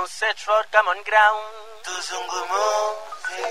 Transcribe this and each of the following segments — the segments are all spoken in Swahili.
nous search for common ground. Tuzungumuze.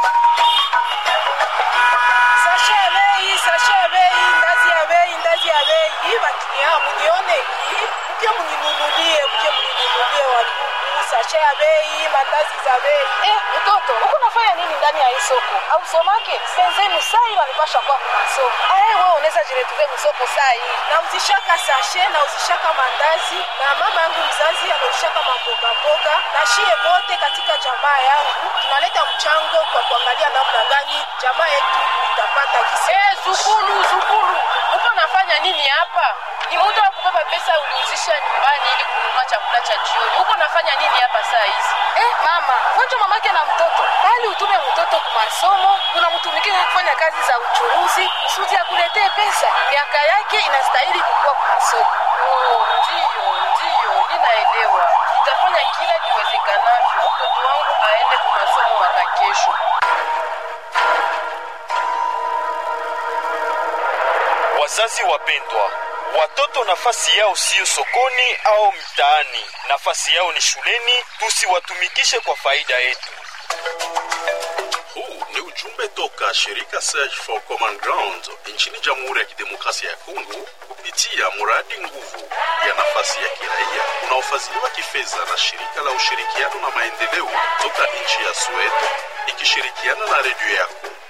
sashe ya bei sashe ya bei ndazi ya bei ndazi ya bei hii bakinia munione hii mke mninunulie mke mninunulie wadugu sashe ya bei mandazi za bei Eh, mtoto huko unafanya nini ndani ya hii soko au somake senzenu saa hii wanipasha kwa kumasomo ae wewe unaweza jiretuve msoko saa hii nauzishaka sashe nauzishaka mandazi na mama yangu mzazi anauzishaka mamboga mboga na shie bote katika jamaa yangu tunaleta mchango kwa kuangalia namna gani jamaa yetu itapata kisi Eh, zukulu zukulu uko nafanya nini hapa ni muda wa kubeba pesa uliuzisha nyumbani ili kununua chakula cha jioni uko nafanya nini hapa saa hizi eh, mama wenjo mamake na mtoto bali utume mtoto kwa masomo unamtumikia kufanya kazi za uchuruzi kusudi akuletee pesa miaka yake inastahili kukua kwa masomo oh, ndiyo ndiyo ninaelewa nitafanya kila kiwezekanavyo mtoto wangu aende kwa masomo mwaka kesho Wazazi wapendwa, watoto nafasi yao siyo sokoni au mtaani, nafasi yao ni shuleni. Tusiwatumikishe kwa faida yetu. Huu ni ujumbe toka shirika Search for Common Ground nchini Jamhuri ya Kidemokrasia ya Kongo kupitia mradi nguvu ya nafasi ya kiraia unaofadhiliwa kifedha na shirika la ushirikiano na maendeleo toka nchi ya Sweden ikishirikiana na redio yako.